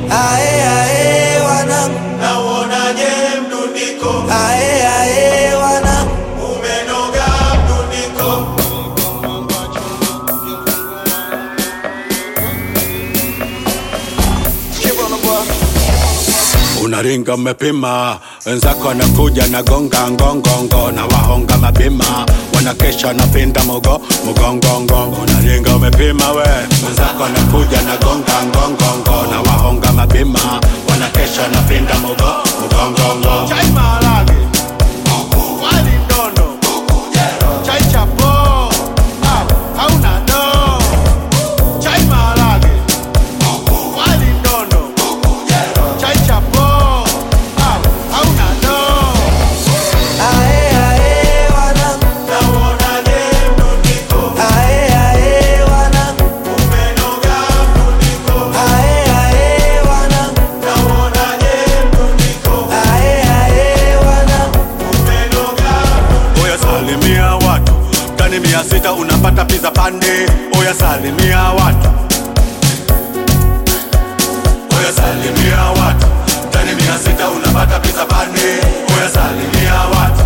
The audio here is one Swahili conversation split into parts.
Ae, ae, wanangu. nauonaje mdundiko Ae, ae, wanangu. umenoga mdundiko unaringa umepima, wenzako wanakuja na gonga ngongongo na wahonga mapima, wanakesha na pinda mugo mugongongo. Unaringa umepima we, wenzako wanakuja na gonga ngongongo na wahonga mapima, wanakesha na pinda mugo mugongongo. chai maharage wali ndono chai chapo ah, hauna do chai maharage wali ndono chai chapo ah, hauna do Ae, ae, wanangu. nauonaje mdundiko Ae, ae, wanangu. umenoga mdundiko Ae, ae, wanangu. nauonaje mdundiko Ae, ae, wanangu. umenoga Oya salimia watu tani mia sita unapata pizza pande. Oya salimia watu, oya salimia watu tani mia sita unapata pizza pande. Oya salimia watu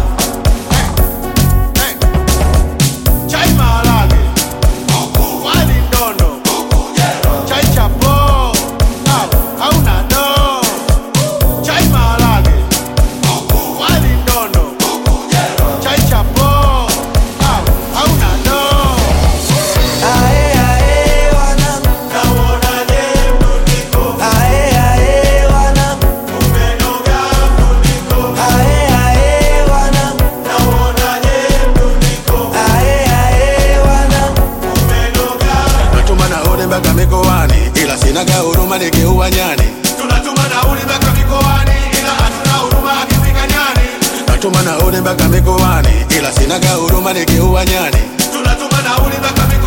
chai maharage wali ndono chai chapo ah, hauna do chai maharage wali ndono chai chapo ah, hauna do Ae, ae, wanangu. nauonaje mdundiko Ae, ae, wanangu. umenoga mdundiko Ae, ae, wanangu. nauonaje mdundiko Ae, ae, wanangu. umenoga natuma nauli mpaka mikoani, ila sinaga huruma nikiua nyani. tunatuma nauli mpaka mikoani ila hatuna huruma akifika nyani Natuma nauli mpaka mikoani, ila sinaga huruma nikiua nyani. tunatuma nauli mpaka mikoani